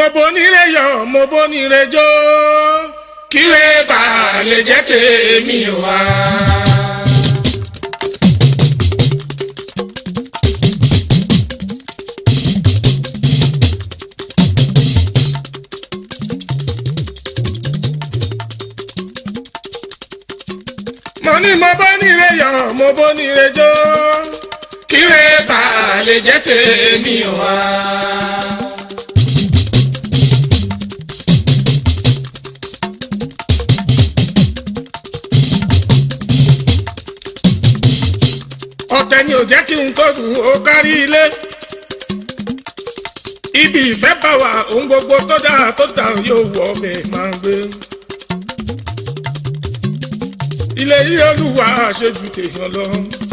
mo bonire yọ mo bonire jó kíre bá lè jẹ́ tèmi wá. mo ní mo bonire yọ mo bonire jó kíre bá lè jẹ́ tèmi wá. ọ̀tẹ̀ ni ò jẹ́ kí n tó dùn ó kárí ilé. ibi ìfẹ́ bá wà ohun gbogbo tó dáa tó dà yóò wọ mi máa ń gbé. ilé yìí olúwa ṣe ju tèèyàn lọ.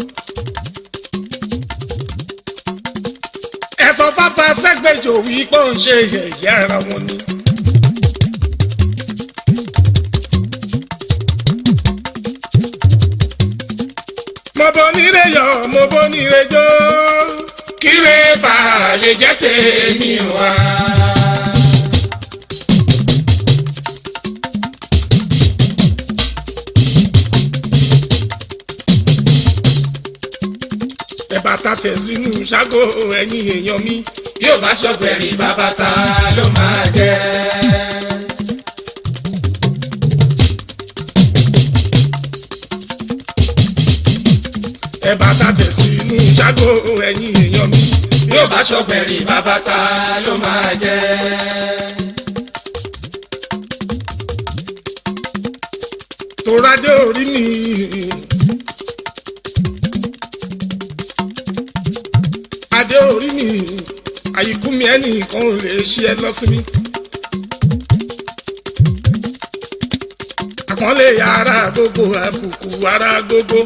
ẹ̀sọ́ pápá sẹ́gbẹ̀jọ wí pé ó ń ṣe yẹ̀yẹ́ ara wọn ni. mo bonire yọ mo bonire jó kíre bá lè jẹ́ tèmi wá. ẹ̀bà ta tẹ̀ sínú ṣágo ẹ̀yìn èèyàn mi. yóò bá ṣọ̀gbẹ̀rì bàbá ta ló máa jẹ́. ẹ̀bà ta tẹ̀ sínú ṣágo ẹ̀yìn èèyàn mi. yóò bá ṣọ̀gbẹ̀rì bàbá ta ló máa jẹ́. tòrádé orí mi. adé orí mi àyíkú mi ẹnìkan ò lè ṣe ẹ lọ́sìmí. àpọ́nlé ara gbogbo àbùkù ara gbogbo.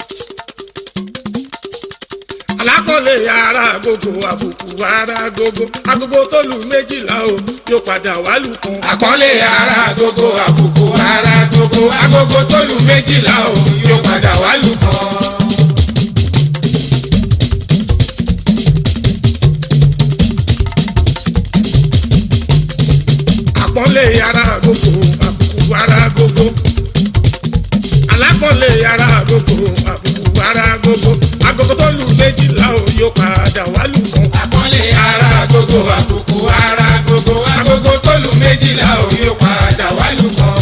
alákọ̀ọ́lé ara gbogbo àbùkù ara gbogbo. agogo tó lù méjìlá o yóò padà wá lù kan. àpọ́nlé ara gbogbo àbùkù ara gbogbo agogo tó lù méjìlá o yóò padà wá lù kan. àpọ́nlé ara gbogbo àbùkù ara gbogbo. alákọ̀ọ́lé ara gbogbo àbùkù ara gbogbo. agogo tó lù méjìlá o yóò padà wá lù kan. àpọ́nlé ara gbogbo àbùkù ara gbogbo agogo tó lù méjìlá o yóò padà wá lù kan.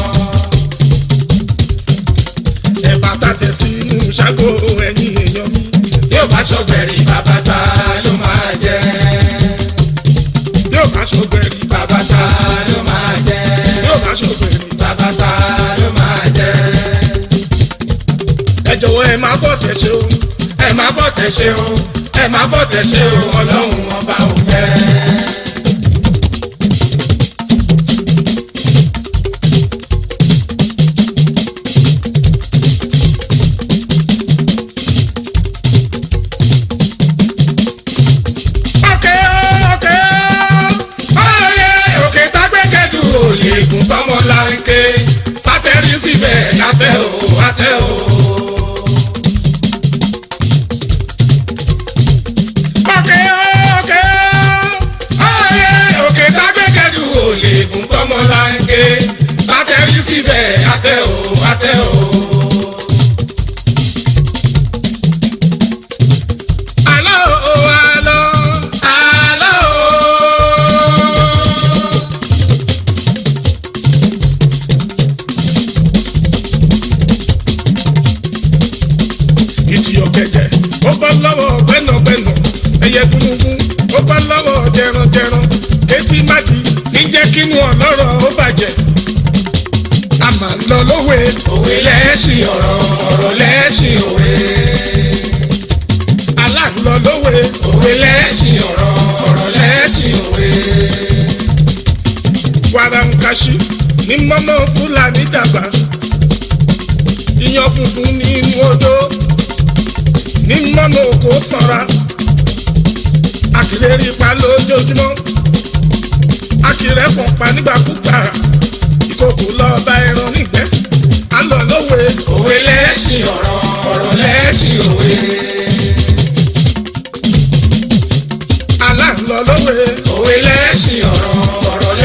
ẹ̀bà ta tẹ̀ sínú ṣágo ẹ̀yìn èèyàn mi. yóò bá ṣọ̀gbẹ̀rì bàbá ta ló máa jẹ́. yóò bá ṣọgbẹ́rì bàbá ta ló máa jẹ́. yóò bá ṣọgbẹ́rì. bàbá ta ló máa jẹ́. ẹ jọ̀wọ́ ẹ máa bọ̀ tẹ̀ ṣe o. ẹ má bọ̀ tẹ̀ ṣe o ẹ má bọ̀ tẹ̀ ṣe o ọlọ́run ọba ò fẹ́. ọ̀kẹ́ ọ̀kẹ́ Oyè òkè tágbẹ́kẹ̀dù ò lè gùn tọmọ láńké pátẹ́rì síbẹ̀ látẹ̀ o látẹ̀ o. ọ̀kẹ́ ọ̀kẹ́ Oyè òkè tágbẹ́kẹ̀dù ò lè gùn tọmọ láńké pátẹ́rì síbẹ̀ látẹ̀ o látẹ̀ o. àlọ́ o àlọ́ Àlọ́ o. ìtì ọ̀gẹ̀dẹ̀ ó bá lọ́wọ́ gbẹ́nàgbẹ́nà ẹyẹ gúnugún ó bá lọ́wọ́ jẹranjẹran etí májì níjẹ́ kínú ọlọ́rọ̀ ó bàjẹ́ a máa ń lọ lówe òwe lẹ́ẹ̀sìn ọ̀rọ̀ ọ̀rọ̀ lẹ́ẹ̀sìn òwe. aláǹlọ lówe òwe lẹ́ẹ̀sìn ọ̀rọ̀ ọ̀rọ̀ lẹ́ẹ̀sìn òwe. wàràǹkàṣì ní mọ́mọ́ fúlàní dàgbà iyán funfun nínú odó ní mọ́mọ́ òkò sanra àkìlérí pa lójoojúmọ́ àkìrẹ́ pọ̀n pa nígbàkúgbà ìkòkò lọ́ọ́ bá ẹran nígbẹ́ á lọ lówe òwe lẹ́ẹ̀sìn ọ̀rọ̀ ọ̀rọ̀ lẹ́ẹ̀sìn òwe. aláǹlọ lówe òwe lẹ́ẹ̀sìn ọ̀rọ̀ ọ̀rọ̀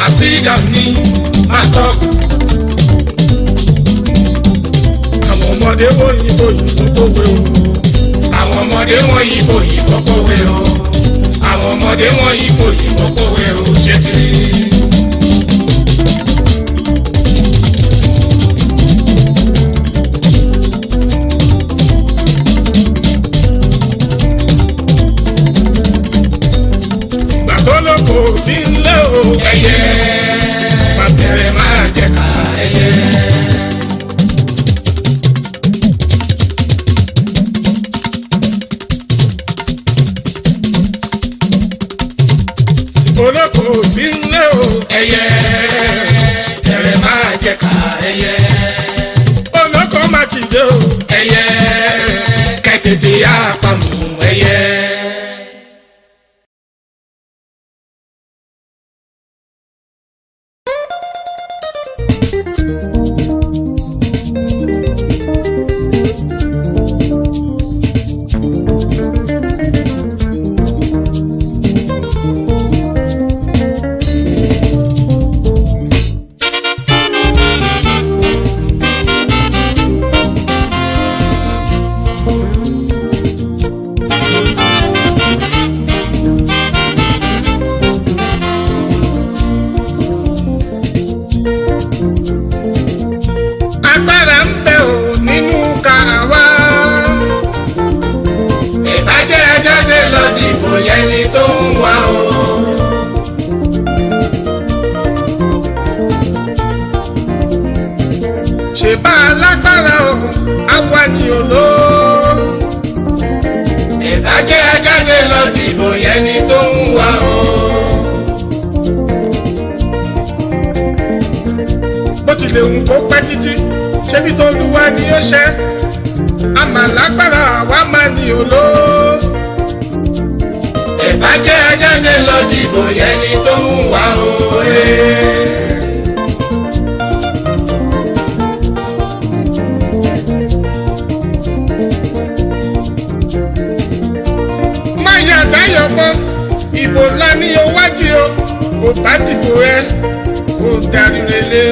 sídà ní àtọ́. àwọn ọmọdé wọ̀nyí bòyí kókówé o. àwọn ọmọdé wọn yìí kò yìí kókówé o. àwọn ọmọdé wọn yìí kò yìí kókówé o. ṣé ti rí i? ìgbà tó ló kò sí nílé o. ẹyẹ bàbẹ̀rẹ̀ máa jẹ ká ẹyẹ. olóko sí nílé o. ẹyẹ bẹ̀rẹ̀ máa jẹ ká ẹyẹ. olóko má ti dé o. ẹyẹ kẹtẹtẹ yá pamọ́ ẹyẹ. agbára ń bẹ o nínú ká wá. ìbàjẹ́ ajáde lọ dìbò yẹn ni tó ń wá o. ṣèbá alágbára o àwa ni òló. ìbàjẹ́ ajáde lọ dìbò yẹn ni tó ń wá o. bó tilẹ̀ ń kó pẹ́ títí ṣébi tó lu wá ni ó ṣe. àmà lágbára àwa máa ní òló. ìbàjẹ́ ajáde lọ dìbò yẹn ni tó ń wá o. má yà dáyọ̀ mọ́ ìbò ńlá ní owájú o kò bá dìbò ẹ kò darí relé.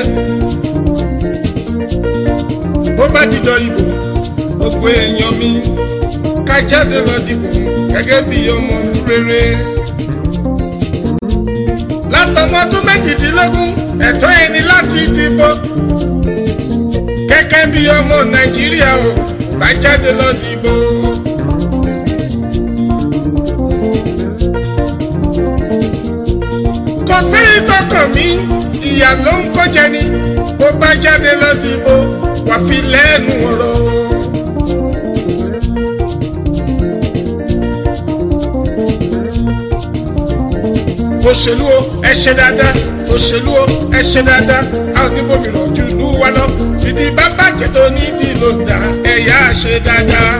bó bá dìjọ ìbò gbogbo èèyàn mi ká jáde lọ dìbò gẹ́gẹ́ bí ọmọ ìlú rere. látọmọ ọdún méjìdínlógún ẹ̀tọ́ ẹni láti dìbò gẹ́gẹ́ bí ọmọ nàìjíríà o bá jáde lọ dìbò. kò sí ìtọ́kàn mi ìyá ló ń kó jẹ ni bó bá jáde lọ dìbò wà fi lẹ́nu ọ̀rọ̀. òṣèlú o ẹ ṣe dáadáa òṣèlú o ẹ ṣe dáadáa a ò ní bòmíràn ojú ìlú wa lọ ìdí bá bàjẹ́ tó ní ìdí ló ń dá ẹ̀yà ṣe dáadáa.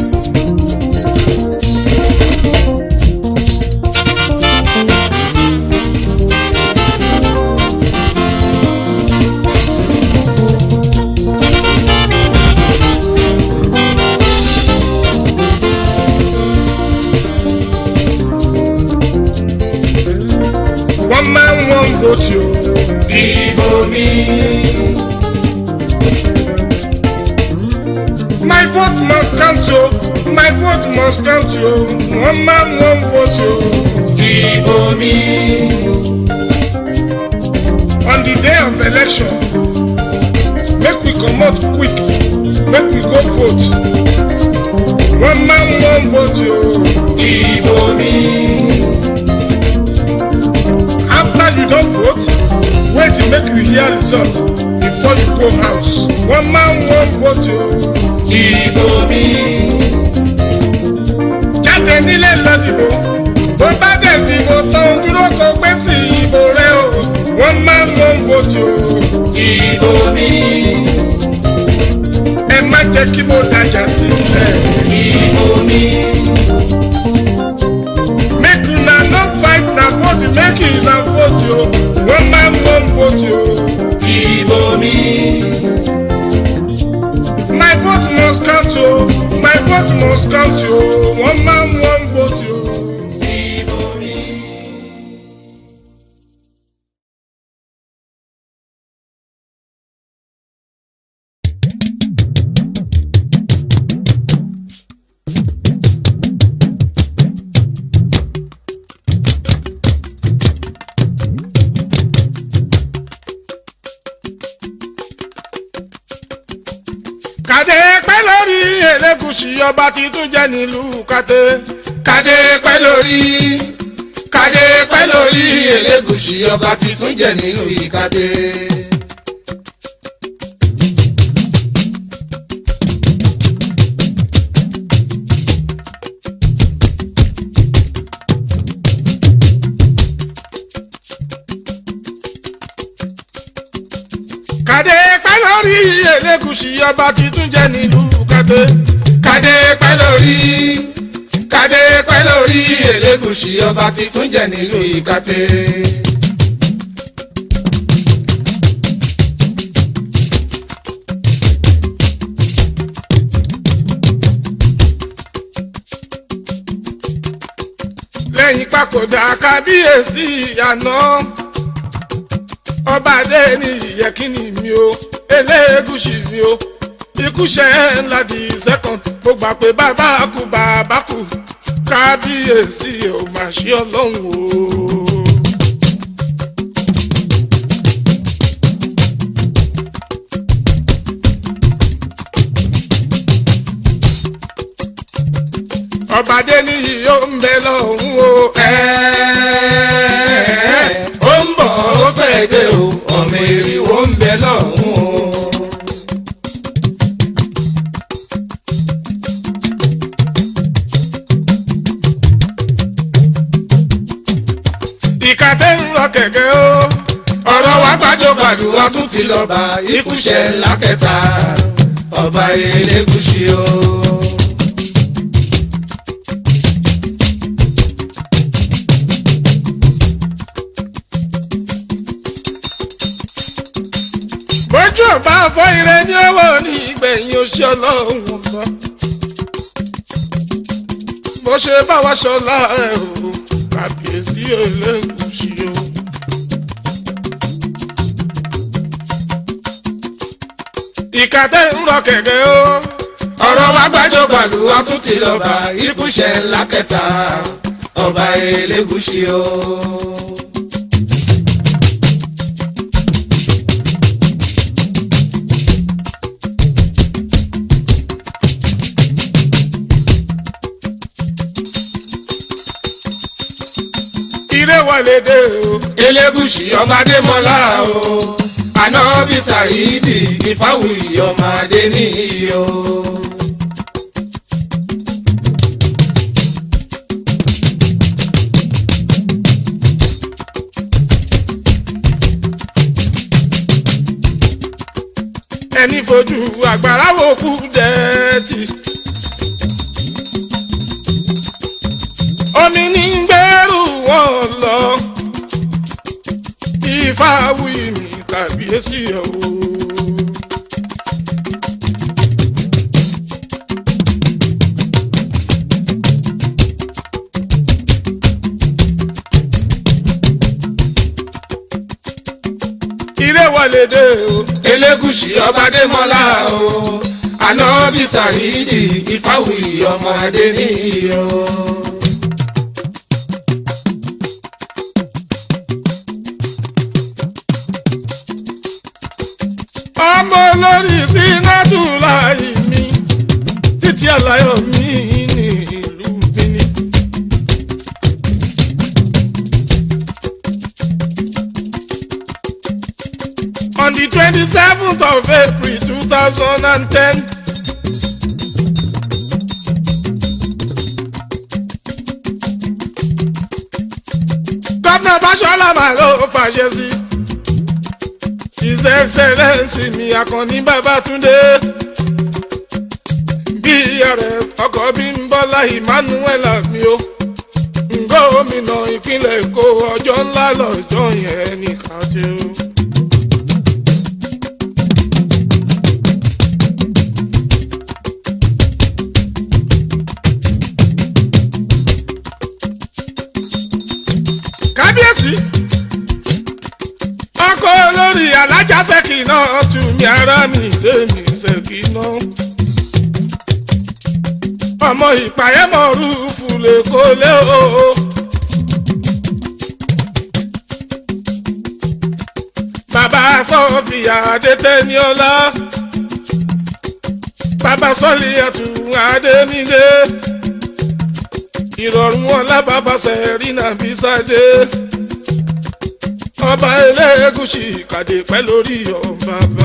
wọ́n máa ń wọ́n vóòtì o. dìbò mi. my vote must count o my vote must count o wọ́n máa ń wọ́n vóòtì o. dìbò mi. on the day of election make we comot quick make we go vote wọ́n máa ń wọ́n vóòtì o. dìbò mi. after you don vote wait make you hear result before you go house wọ́n máa ń wọ́n vóòtì o. dìbò mi. jáde nílé lọ dìbò bó bá dẹ̀ dìbò tó ń dúró kó pé sí ìbò rẹ o wọ́n máa ń wọ́n vóòtì o. dìbò mi. ẹ má jẹ́ kí mo dájà sílẹ̀. dìbò mi. make una no fight na vote make una vote o wọ́n máa ń wọ́n vote o. dìbò mi. my vote must count o my vote must count o wọ́n máa ń wọ́n vote o. lórí elégùsì ọba titun jẹ́ nílùú kàtẹ́. kádé pẹ́ lórí kádé pẹ́ lórí elégùsì ọba titun jẹ nínú ìkádé. kàdé pẹ́ lórí elégùsì ọba titun jẹ́ nílùú kàtẹ́. kádé pẹ́ lórí kádé pẹ́ lórí elégùsì ọba titun jẹ nínú ìkádé. lẹ́yìn papòdà kábíyèsí àná ọba adé ní ìyẹ́kínní mi o elégùsì mi o ikúṣẹ́ ńlá di second mo gbà pé bàbá kú bàbá kú kábíyèsí ò mà ṣe ọlọ́run o. ọba adé ní yìí ó ń bẹ lọ́hùn o. Ẹ́ẹ̀, ó ń bọ̀ ó fẹ́ dé o ọmọ èrìwó ń bẹ lọ́hùn o. ìkàtẹ́ ń lọ kẹ̀kẹ́ o. ọ̀rọ̀ wa gbájọ gbàdúrà tún ti lọ bá ikúṣẹ́ ńlá kẹta ọba elégùsì o. bójú ọba fọ ire ní owó ní ìgbẹ̀yìn oṣù ọlọ́run ọba bó ṣe bá wa ṣọlá ẹ o kàbíyèsí elégùsì o. ìkàtẹ́ ń rọ kẹ̀kẹ́ o. ọ̀rọ̀ wa gbájọ gbàdúrà tún ti lọ bá ikúṣẹ́ ńlá kẹta ọba elégùsì o. ire wọlé dé o. elégùsì ọmọdé mọ́lá o ànábì sàyídì ìfáwùyí ọmọdé nìyí o. ẹni fojú àgbàrá wo kú dẹ́ẹ̀tì. omi ní gbẹ́rù wọn lọ ifá wí mi kàbíyèsí ẹ̀ o. ire wọlé dé o. elégùsì ọmọdé mọ́lá o ànábì sàyídì ìfáwùyí ọmọdé nìyí o. ọmọ olórí sínátù láì mi títí àlàyé mi ní ìlú bíní. on the twenty seventh of april two thousand and ten. gómìnà Fáṣọlá máa ló fàṣẹ sí his excellence mi àkànní Babátúndé bí ààrẹ ọkọ bí ń bọ́lá emmanuel mi o gómìnà ìpínlẹ̀ èkó ọjọ́ ńlá lọ́jọ́ yẹn ní kàtẹ́ o. kábíyèsí ọkọ olórí alájà ṣèkì náà tù mí ara mi lèmi ṣèkì náà ọmọ ìpàyẹ́mọ̀ rúfù lè kó lé o. bàbá sọ́fìyà adétẹ́niọ́lá bàbá sọ́ọ̀lì ẹ̀tún adémídé ìrọ̀rùn ọ̀la bàbá sẹ̀rínà bísádé ọba elégùsì kàdé pẹ́ lórí ọba bá.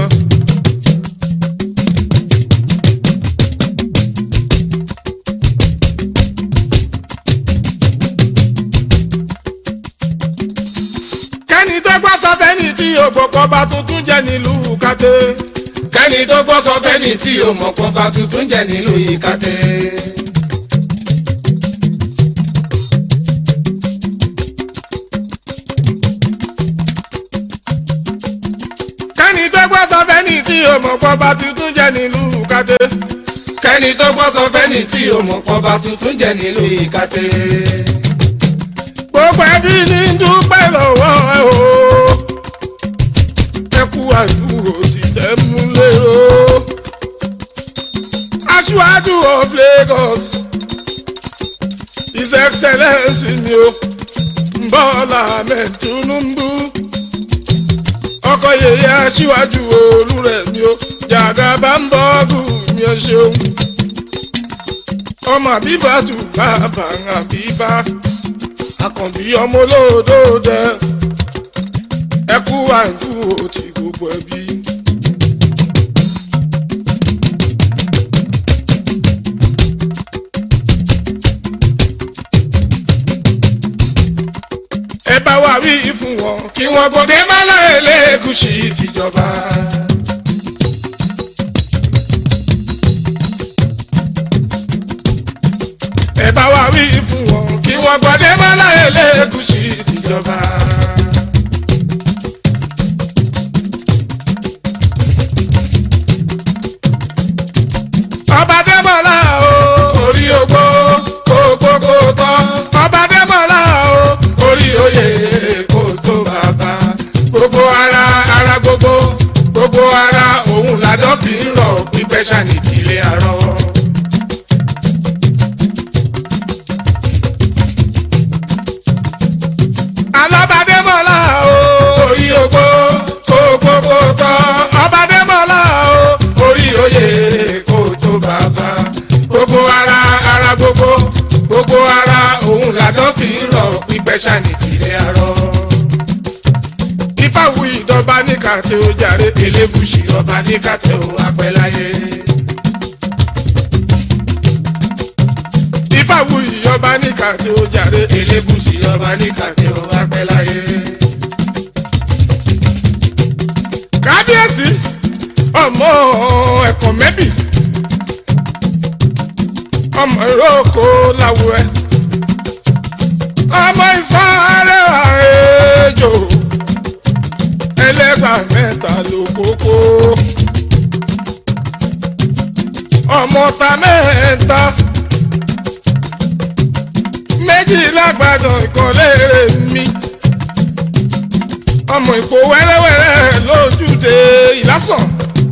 kẹ́ni tó gbọ́ sọ fẹ́ni tí ògbókọ́ bá tuntun jẹ́ nílùú kàdé. kẹ́ni tó gbọ́ sọ fẹ́ni tí o mọ̀ pọ̀ bá tuntun jẹ́ nílùú ìkàtẹ́. kẹ́ni tó gbọ́ sọ fẹ́ni tí ògbókọ́ bá tuntun jẹ́ nílùú kàdé. kẹ́ni tó gbọ́ sọ fẹ́ni tí o mọ̀ pọ̀ bá tuntun jẹ́ nílùú ìkàtẹ́. gbogbo ẹbí ní dúpẹ́ lọ́wọ́ ẹ o. ẹ kú àdúró ti tẹ́ mú lérò. aṣíwájú of Lagos his excellence ni o Bọ́lá Ahmed Tinubu ọkọ yèyé aṣíwájú Olúrẹ̀mí o Jàgàbá ń bọ́ọ̀gù mi ò ṣeun ọmọ àbíbá tù bàbá àbíbá àkànbí ọmọ olódòdẹ ẹkú àìkú òtí gbogbo ẹbí. ẹ bá wa wí fún wọn kí wọn gbọdẹ má láyé lẹkùsì tìjọba. ẹ bá wa wí fún wọn kí wọn gbọdẹ má láyé lẹkùsì tìjọba. ọba dẹ́mọ̀lá o orí ogbó kókó kó tọ́ ọba dẹ́mọ̀lá o orí oyè kó tó bàbá gbogbo ara ara gbogbo gbogbo ara òun làdọ́ fi ń rọ̀ pípẹ́ ṣàní tìlẹ̀ àárọ̀. alábàdémọ̀lá o orí ogbó kókó kó tọ́ ọbàdémọ̀lá o orí oyè kó tó bàbá gbogbo ara ara gbogbo gbogbo ara òun làdọ́ fi ń rọ̀ pípẹ́ ṣàní tìlẹ̀ àárọ̀. ifáwù ìdọ́ba ní kàtẹ́ ó jàre elébùsì ọba ní kàtẹ́ ó apẹ́láyé. ifáwù ìyọba ní kàtẹ́ ó jàre elébùsì ọba ní kàtẹ́ ó apẹ́láyé. kábíyèsí ọmọ ẹ̀kọ́ mẹ́bì ọmọ ìrókò làwọ̀ ẹ̀ ọmọ ìsáré àrèjò ẹlẹ́gbà mẹ́ta ló kókó ọmọ ta mẹ́ta méjì lágbàdàn ìkànlé mi ọmọ ìkó wẹ́rẹ́wẹ́rẹ́ lójúde ìlásàn.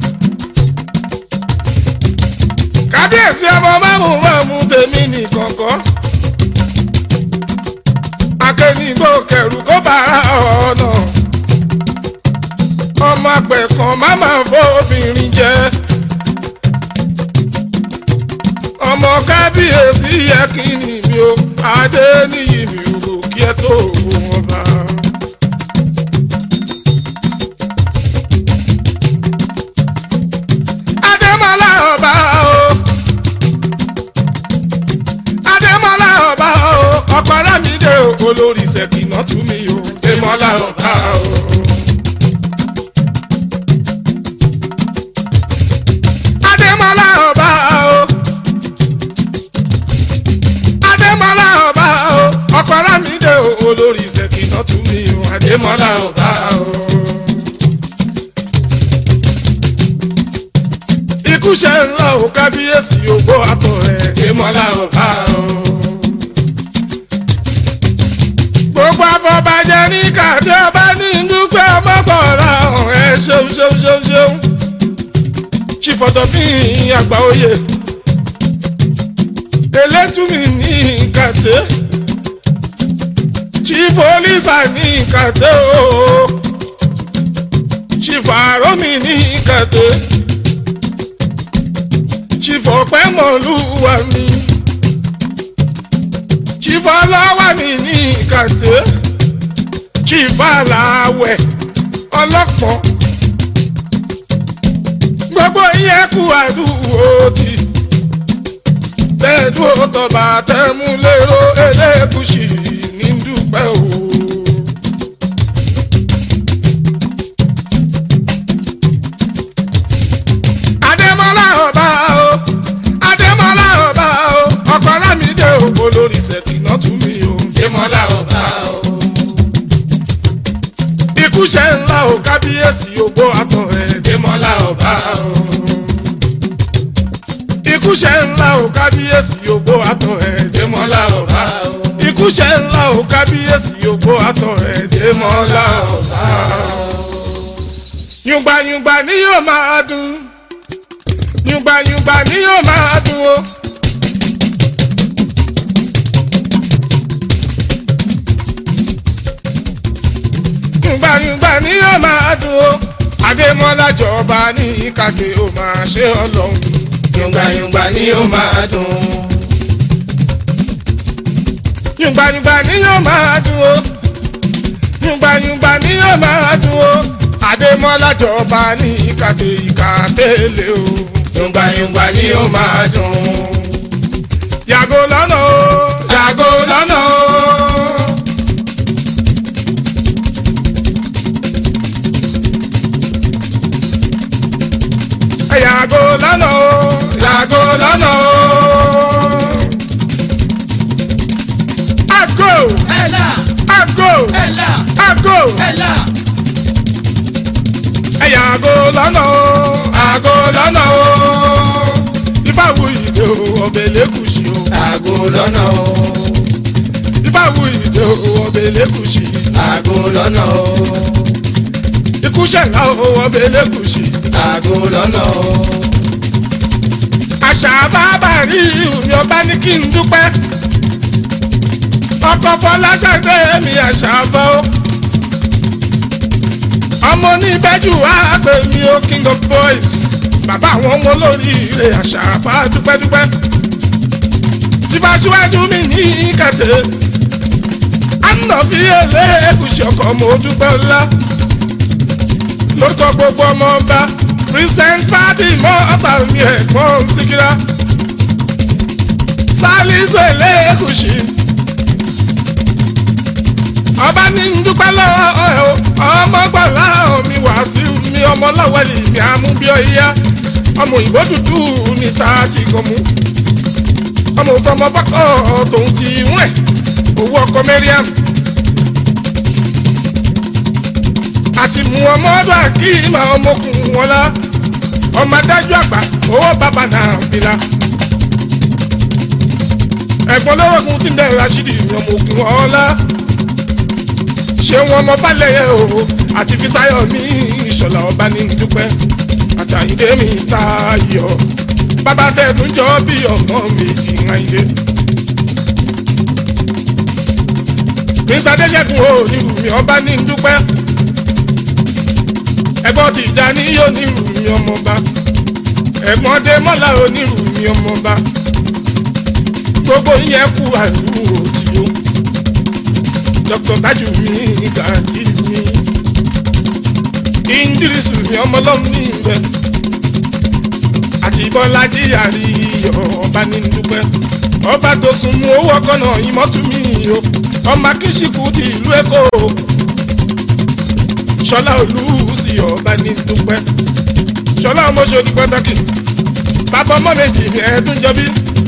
kábíyèsí ọmọ márùn márùn tèmi nìkan kọ́. akẹ́nìgbò kẹrù kó bára ọ̀nà. ọmọ àgbẹ̀ kan má máa fọ́bìnrin jẹ. ọmọ kábíyèsí yẹ kí ni mi ò adé níyì mi ò kí ẹ tó wọn bá. Adémọ́lá ọba o. Adémọ́lá ọba o. Ọkọ Lámídé o. Olórí Ṣẹ̀kínà tú mi o. Adémọ́lá ọba o. Adémọ́lá ọba o. Adémọ́lá ọba o. Ọkọ Lámídé o. Olórí Ṣẹ̀kínà tú mi o. Adémọ́lá ọba o. ikú ṣe ń lọ ò kábíyèsí ògbó àtọ̀ rẹ̀ Adémọ́lá ọba o. gbogbo afọbajẹ ní kàdé ọba ní dúpẹ́ ọmọkànlá ọ̀hún ẹ ṣeun ṣeun ṣeun ṣeun ṣìfọ̀dọ̀fín àgbà oyè elétùmí ní kàdé ṣìfọ̀lísà ní kàdé o ṣìfàrọ́mì ní kàdé chifọ̀pẹ́ mọ̀lúwa mi chifọ̀lọ́wà mi ní kàtẹ́ chifọ̀làwẹ̀ ọlọ́pọ̀ gbogbo yẹn kú àdúgbò tí tẹ́ẹ̀dúró tọba tẹ́mú lérò elékùsì ní dúpẹ́ o. Adémọ́lá ọba o Adémọ́lá ọba o ọkọ Lámídé o olórí ṣèkìnà tún mi o. Démọ́lá ọba o. Ikú ṣe ńlá o kábíyèsí ògbó àtọ̀ ẹ̀. Démọ́lá ọba o. Ikú ṣe ńlá o kábíyèsí ògbó àtọ̀ ẹ̀. Démọ́lá ọba o. Ikú ṣe ńlá o kábíyèsí ògbó àtọ̀ ẹ̀. Démọ́lá ọba o. Yùngbàyùngbà ni yóò máa dùn. Yùngbàyùngbà ni yóò máa dùn o. Yùngbàyùngbà ni yóò máa dùn o. Adémọ́lá jọba ní kàkè ó máa ṣe ọlọ́run. Yùngbàyùngbà ni ó máa dùn. Yùngbàyùngbà ni yóò máa dùn o. Yùngbàyùngbà ni yóò máa dùn o. Adémọ́lá jọba ní kàkè ìkàtẹ́lẹ̀ o. Yùngbàyùngbà ni ó máa dùn. Yàgò lọ́nà o. Yàgò lọ́nà o. Yàgò lọ́nà o. Yàgò lọ́nà o. Àgò Ẹ̀là àgò ẹ̀là àgò. ẹ̀là. Yàgò lọ́nà o. Àgò lọ́nà o. Ìbáwo ìdè o ọbẹ̀ lẹ́kùsì o. Àgò lọ́nà o. Ìbáwo ìdè o ọbẹ̀ lẹ́kùsì. Àgò lọ́nà o. Ikú ṣẹ̀dá o ọbẹ̀ lẹ́kùsì. Àgò lọ́nà o. àṣà bàbá rí mi ọba ní kí n dúpẹ́ ọkọ fọláṣadé mi àṣà bọ́ ọmọ oníbẹ́jù wá pè mí ó king of boys bàbá àwọn ọmọ olóríire àṣà bá dúpẹ́dúpẹ́ tìbáṣíwájú mi ní kẹtẹ àná fi èlé èkúṣe ọkọ mo dúpẹ́ ńlá lórúkọ gbogbo ọmọ ọba princess fatima ọba mi ẹ̀gbọ́n síkírá salisu elekushi ọba ní ń dúpẹ́ lọ́wọ́ ẹ̀ o ọmọ gbọ́lá omi wàásù mi ọmọ lọ́wọ́lì mi àmúbíọ́yá ọmọ òyìnbó dúdú níta ti gọ̀mù ọmọ òfọmọ bọ́kọ̀ tòun ti wọ́n ẹ̀ owó ọkọ mẹ́ríàm àti mú ọmọ ọdún àkíyèmá ọmọkùnrin wọn la ọmọ adájọ́ àgbà owó bàbá náà bìlà ẹ̀gbọ́n lọ́rọ̀gùn tí ń bẹ̀rẹ̀ rasidi ní ọmọ òkun ọ̀la ṣé wọn mọ balẹ̀ o àti fisáyọ̀ ní ìṣọ̀lá ọba ní dúpẹ́ àtàyídé mi ta yọ bàbá tẹ̀dún jọ bí ọmọ mi ìhàyídé. prince adéṣẹ́gun o nílùú mi ọba ní dúpẹ́ ẹ̀gbọ́n ti ìjà ní yóò nílùú mi ọmọba ẹ̀gbọ́n dé mọ́lá onírùú mi ọmọba gbogbo yẹn kú àdúró tí ó dr bájú mi gàdí mi indirisu mi ọmọlọ́mù ní ìbẹ̀ àti bọ́lájí àríyọ̀ ọba ní dúpẹ́ ọba tó sun mú owó ọkọ náà ìmọ̀tú mi o ọmọ akíṣíkù ti ìlú èkó ṣọlá olùsí ọba ní dúpẹ́ ṣọlá ọmọṣẹ́ ní pàtàkì bàbá ọmọ méjì ní ẹ̀ẹ́dúnjọbí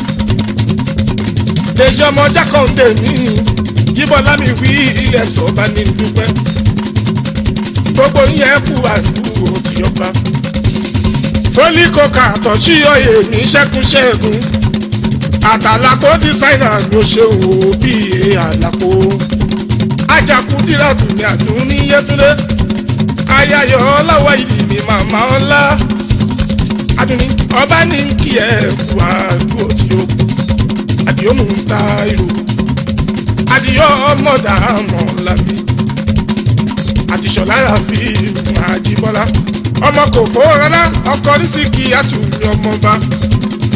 lèjì ọmọ jákàndé mi yíbọn lámì wí ilẹ̀ sọ̀ba ní dúpẹ́ gbogbo yẹn kú àdúgbò tí ọba fólíkọkà àtọ̀sí ọ̀yẹ̀ mi ṣẹ́kun ṣẹ́gun àtàlàkó dísáínà ló ṣe wò bí àlàkó ajakú díràtù ní àdùn ní yẹtúndé ayayọ ọlọ́wọ́ yìí ni màmá ọlá adùnní ọba ní kí ẹ kú àdúgbò tí ó kú àdìó mú un ta irú àdìó ọmọdà mọ̀ lábí àti ṣọlá rafi àjíbọ́lá ọmọ kò fowórọ́lá ọkọ rísíkì àtúnyọ ọmọba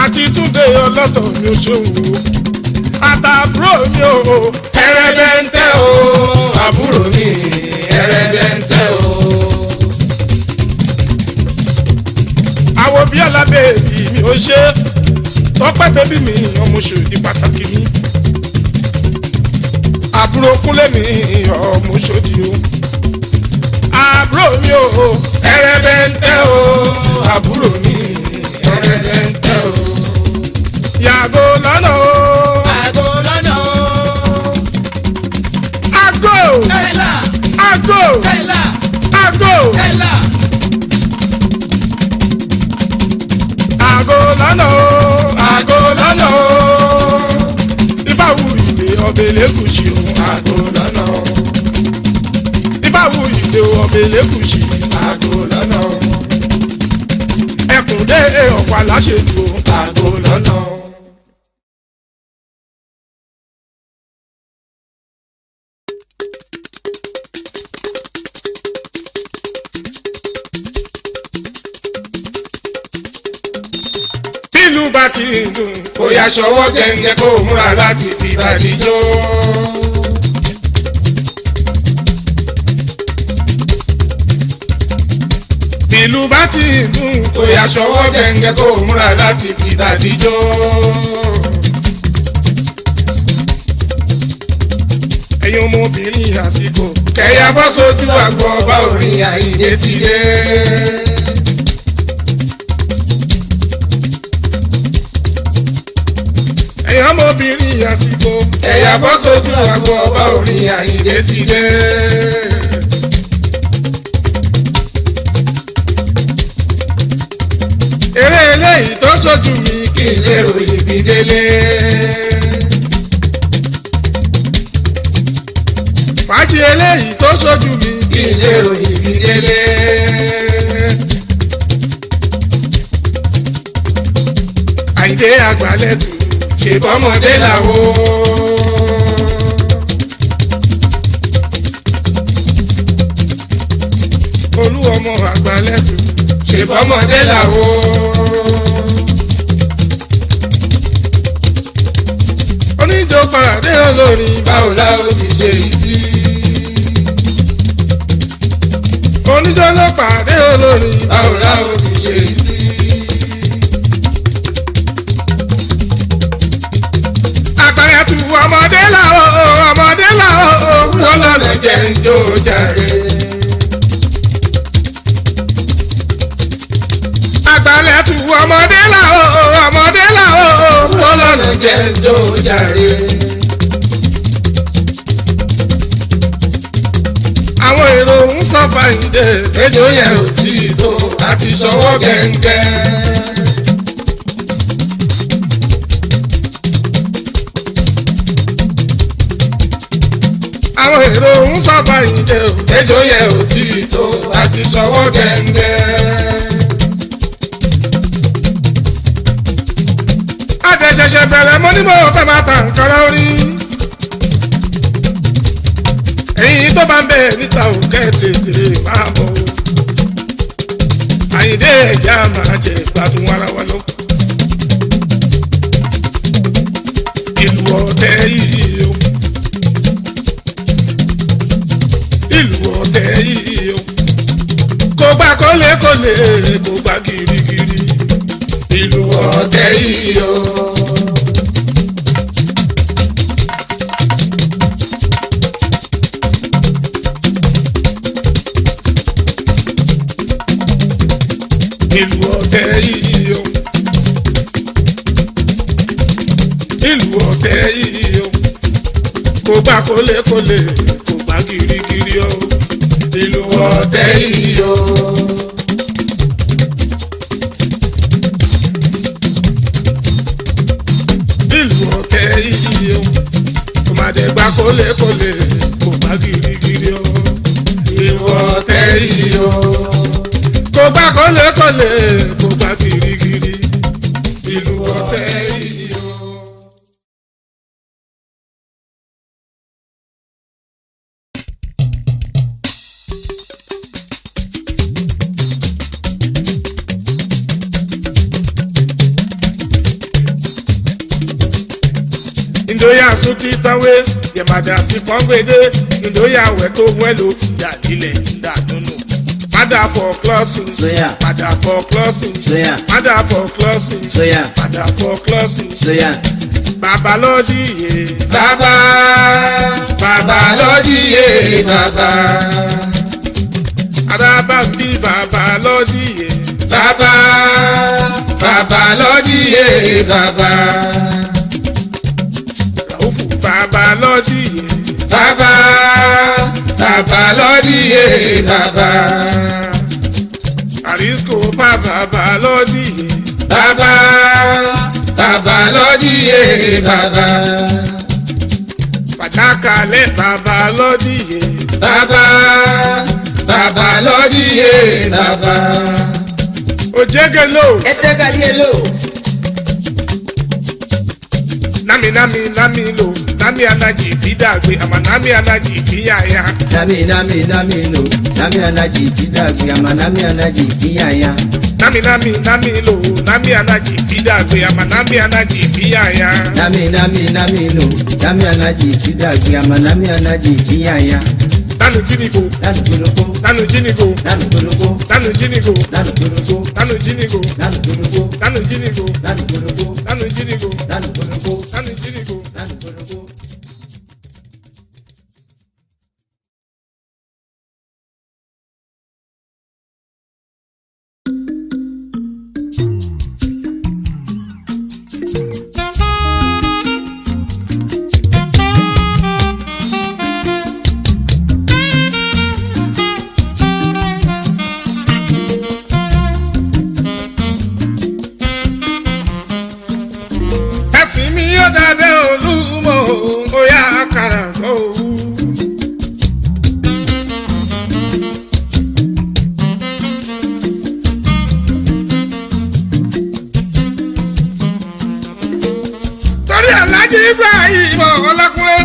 àti túnde ọlọ́tọ̀ mi ò ṣeun o àtàbúrò mi ò ẹrẹbẹntẹ o àbúrò mi ẹrẹbẹntẹ o. àwọn bíi alábẹ́ẹ̀bì mi ò ṣe tọ́pẹ́ bẹ́bí mi ọmọ ṣòdì pàtàkì mi àbúrò kúnlẹ̀ mi ọmọ ṣòdì o àbúrò mi ò ẹrẹbẹntẹ o àbúrò mi ẹrẹbẹntẹ o. yàgò lọ́nà o àgọ́ lọ́nà o. àgò kẹ́lá àgò kẹ́lá àgò kẹ́lá. àgò lọ́nà o àgọ́ lọ́nà o. ìbáwù ìdè ọbẹ̀ lẹ́gùsì o àgọ́ lọ́nà o. ìbáwù ìdè ọbẹ̀ lẹ́gùsì àgọ́ lọ́nà o. ẹkùn dé ọ̀pọ̀ aláṣẹ́jù o. àgọ́ lọ́nà o. bílù bá ti ń dùn kò yá ṣọwọ́ gẹ́gẹ́ kó múra láti fi bàdí jó. bílù bá ti ń dùn kò yá ṣọwọ́ gẹ́gẹ́ kó múra láti fi bàdí jó. ẹ̀yin ọmọbìnrin àsìkò kẹ̀yà bọ́ sójú àgbọ̀ ọba orin àyíndé ti dé. ẹ̀yin ọmọbìnrin àsìkò kẹ̀yà bọ́ sójú àgbọ̀ ọba orin àyíndé ti dé. eré eléyìí tó ṣojú mi kí n lè ròyìn bí délé. fàájì eléyìí tó ṣojú mi kí n lè ròyìn bí délé. àyíndé àgbálẹ̀tù ṣèbọ́mọdé làwọn. olú ọmọ àgbálẹ̀tù ṣèbọ́mọdé làwọn. oníjó fàdé olórin báwo la ó ti ṣe yìí sí. oníjó ló pàdé olórin báwo la ó ti ṣe yìí sí. àgbàyàtù ọmọdé làwọn ọmọdé làwọn wọ́n lọ́nà jẹ́ ń jó jàre. àgbàlẹ̀tù ọmọdé làwọn ọmọdé làwọn wọ́n lọ́nà jẹ́ ń jó jàre. àwọn èrò ń sọ fàyìndé ejò yẹn ò tí ì tó àti sọwọ́ gẹ́ngẹ́. àwọn èrò ń sọ fàyìndé ejò yẹn ò tí ì tó àti sọwọ́ gẹ́ngẹ́. àtẹ̀ṣẹ̀ṣẹ̀ bẹ̀rẹ̀ mo ní mo fẹ́ máa ta nǹkan lórí. èyí tó bá ń bẹ̀ níta ò kẹ́tẹ̀ẹ̀tẹ̀ máa bọ̀ o. àyìndé ẹ̀já máa jẹ gbádùn ara wa lọ. ìlú ọ̀tẹ̀ yìí o. ìlú ọ̀tẹ̀ yìí o. kò gbà kólékólé kò gbà girigiri. ìlú ọ̀tẹ̀ ọ̀tẹ̀ yìí o. ìlú ọ̀tẹ̀ yìí o. ìlú ọ̀tẹ̀ yìí o. kò gbà kólékólé kò gbà girigiri o. ìlú ọ̀tẹ̀ ọ̀tẹ̀ yìí o. ìlú ọ̀tẹ̀ yìí o. kò má dé gbà kólékólé kò gbà girigiri o. ìlú ọ̀tẹ̀ yìí o. kò gbà kólékólé kò gbà girigiri. ìlú ọ̀tẹ̀ yìí o. ìdóyà sùtì tánwé yẹ̀màdà sí pọ́ngbèdé ìdóyà wẹ̀ tó wẹ́lò dàdílẹ̀ dàdúnú. Mother for closing, Soya. mother for closing, Soya. mother for closing, Soya. mother for closing. Soya. Bàbá lọ́dí yé, bàbá bàbá lọ́díyé bàbá arábà bí bàbá lọ́dí yé. bàbá bàbá lọ́díyé bàbá Ràúfù bàbá lọ́dí yé. bàbá bàbá lọ́díyé bàbá Àrísíkò bá bàbá lọ́dí yé. bàbá bàbá lọ́díyé bàbá Pàtàkà lẹ́ bàbá lọ́dí yé. bàbá bàbá lọ́díyé bàbá. Òjégelo Etegalielo. nami nami nami lo nami anaji bídàgbé àmà nami anaji bíyàyà. Nami nami nami lo. Nami anaji fidagbe ama nami anaji kiyaya. Nami nami nami lo nami anaji bídàgbé àmà nami anaji bíyàyà. Nami nami nami lo. Nami anaji fidagbe ama nami anaji kiyaya. Nanu jínigo Lanu koloko. nanu jínigo Lanu koloko. nanu jínigo Lanu koloko. nanu jínigo Lanu koloko. nanu jínigo Lanu koloko. nanu jínigo Lanu koloko. nanu jínigo. Lanu koloko. ẹ̀sìn mi yóò dábẹ́ olúmọ̀ bóyá kàrà tó wú. torí alájí ibrahim ọlákúnlé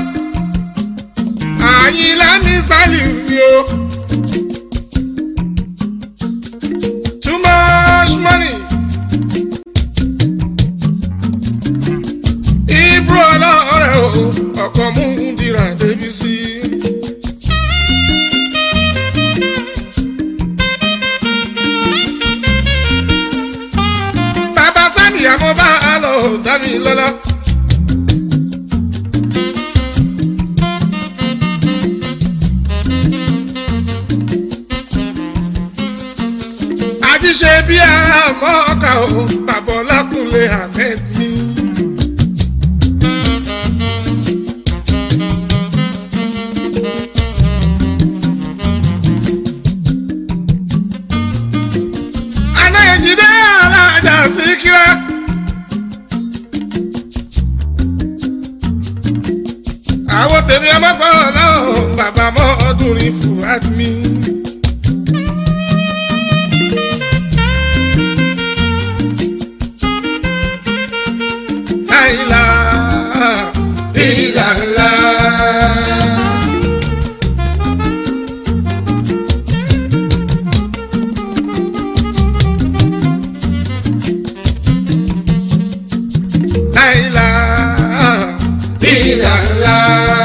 àyìnlá ní sálíù ni o. too much money. Ibro ọlọ́rẹ̀ o, ọkọ̀ mú dira débi sí. Bàbá Sani àmọ́ bá a lọ dábì lọ́lá. Àjíṣe bí àmọ́ ọkà o, bàbá Ọlákùnlé Ahmed ní. anáyẹ̀jídé alájà síkírá. àwọn tèmi ọmọ pọ̀ lọ́wọ́ bàbá mọ́ ọdún rí fúwádìí mi. àìlà ìlàlá. àìlà ìlàlá.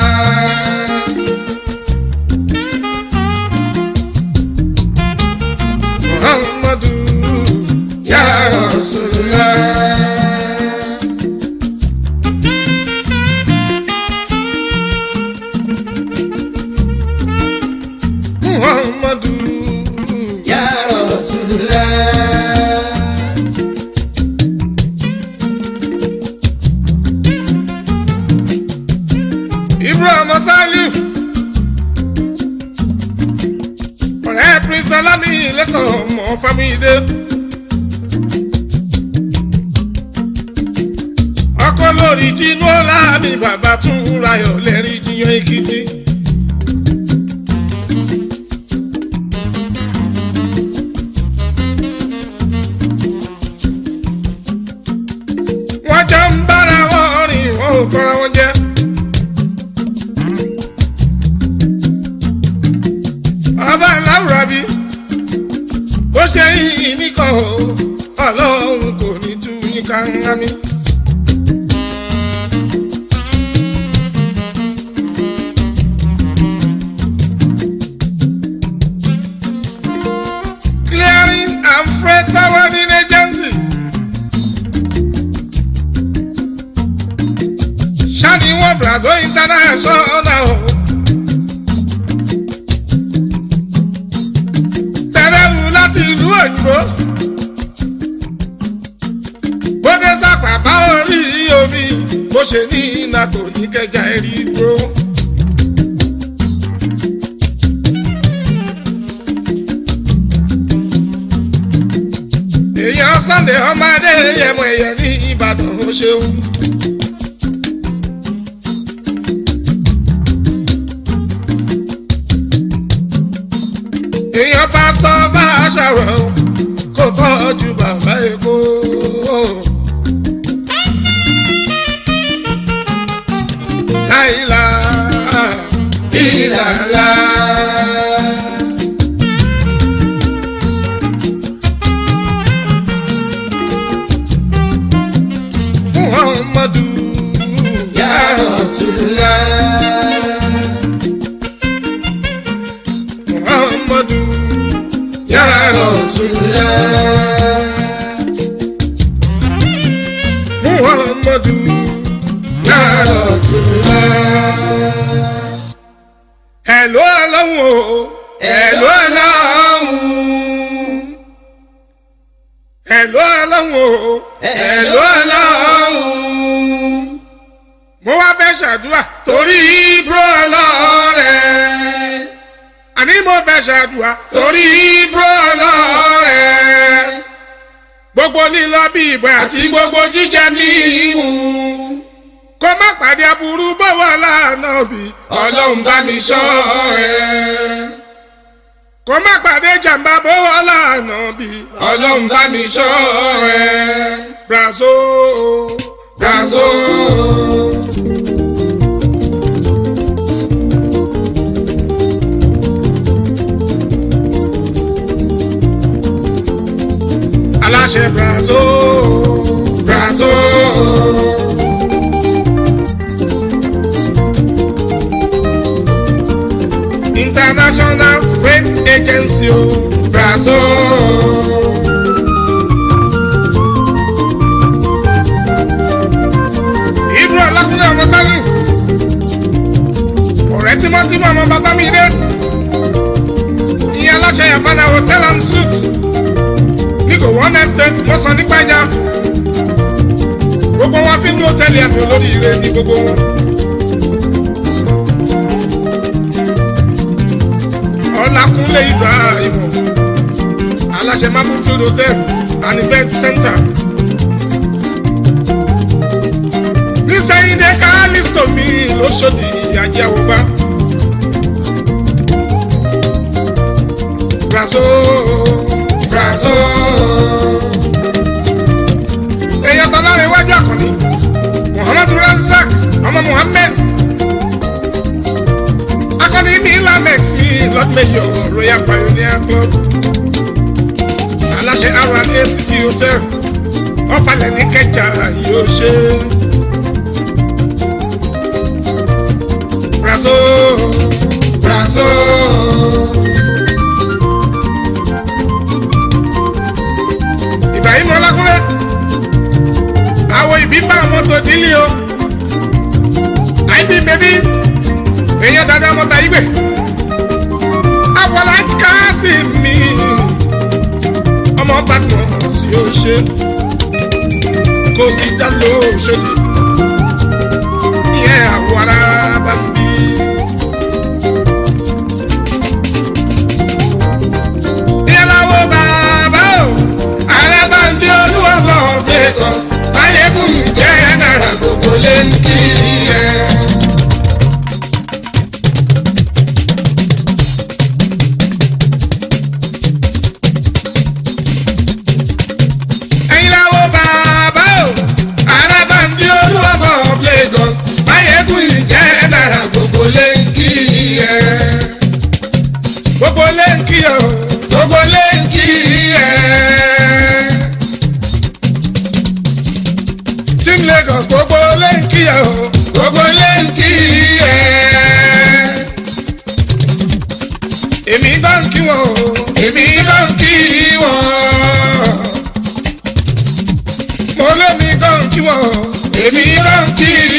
muhammadu Ya Rasulullah. muhammadu Ya Rasulullah. ibrahim saliu ọ̀rẹ́ prince alami lẹ́kọ̀ọ́ mọ́ famide ọkọ lórí tinú ọlá mi bàbá tún rayọ̀ lẹ́rìí jiyàn èkìtì. wọ́n jọ ń bára wọn rìn wọ́n ò kọ́ra wọn jẹ́. ọba láwùrọ̀ bí bó ṣe yìí nìkan o ọlọ́run kò ní tú ní káńgá mi. lọ́wọ́ brazil international o. tẹ̀lẹ́rù láti ìlú òyìnbó. bóde sàpàpà orí omi bó ṣe ní nato ní kẹjà ẹ̀rí dúró. èèyàn sunday ọmọdé yẹmọ ẹyẹ ní ìbàdàn ó ṣeun. èèyàn pásítọ̀ bá aṣàrò kó tọ́jú bàbá èkó. láìla ìlàlá. muhammadu Ya Rasulullah. muhammadu Ya Rasulullah. muhammadu Ya Rasulullah. hello ọlọ́run o hello ọlọ́run hello ọlọ́run o hello ọlọ́run mo wá fẹ́ ṣàdúrà torí ibro ọlọ́rẹ̀ àní mo fẹ́ ṣàdúrà torí ibro ọlọ́rẹ̀ gbogbo lílọ bí ìbọn àti gbogbo jíjẹ mímu kó má pàdé aburú bọ́wọ́ lánà bí ọlọ́run bá mi ṣọ́ ẹ. kó má pàdé jàmbá bọ́wọ́ lánà bí ọlọ́run bá mi ṣọ́ ẹ. brazo brazo. aláṣẹ brazo brazo. international freight agency o brazo. ibro ọlákúnlé ọmọ sálù ọ̀rẹ́ tímọ́tímọ́ ọmọ bàbá mi dé ìyẹn aláṣẹ yàgbọ́nà hotel and suit nígò one estate mọ́sán nípàjá gbogbo wọn fi ń dúró tẹ́lẹ̀ ẹ̀sùn lórí ire ní gbogbo wọn. ọlákúnlé ibrahim aláṣẹ mabufield hotel and event center. nísẹ̀yìndé kálísítò mi lóṣòdì ìyàjẹ́ àwògbá. brazo brazo. èèyàn tán lára iwájú àkànní muhammadu razak ọmọ muhammed akọni ní lamex ní lọ́tẹ̀yọ̀ royal pioneer club aláṣẹ rna city hotel ọ̀fàlẹ̀ ní kẹjà yóò ṣe. brazo brazo. ibrahim ọlákúnlẹ̀ àwọn ìbí bá mọ́tò dílé o àìbí bèbí èèyàn dáadáa mọ́ta igbe àwọlá káàsì mi ọmọ bàtàn tí ó ṣe kò sí já lóṣèlú ìyẹn àwọ̀ ara bá ń bí. ìyàlàwọ̀ bàbá o ààrẹ bá ń bí olúwa bọ̀ Lagos ayégun jẹ́ náírà gbogbo lé ń kí ẹ. ẹ̀yin làwọn bàbá o ààrẹ bá ń bí olúwa bọ̀ Lagos ayégun jẹ́ náírà gbogbo lé ń kí ẹ. gbogbo lé ń kí ọ gbogbo lé ń kí ẹ. team Lagos gbogbo lé ń kí ẹ o gbogbo lé ń kí ẹ. èmi bá ń kí wọn o èmi bá ń kí wọn. mo lé mi bá ń kí wọn o èmi bá ń kí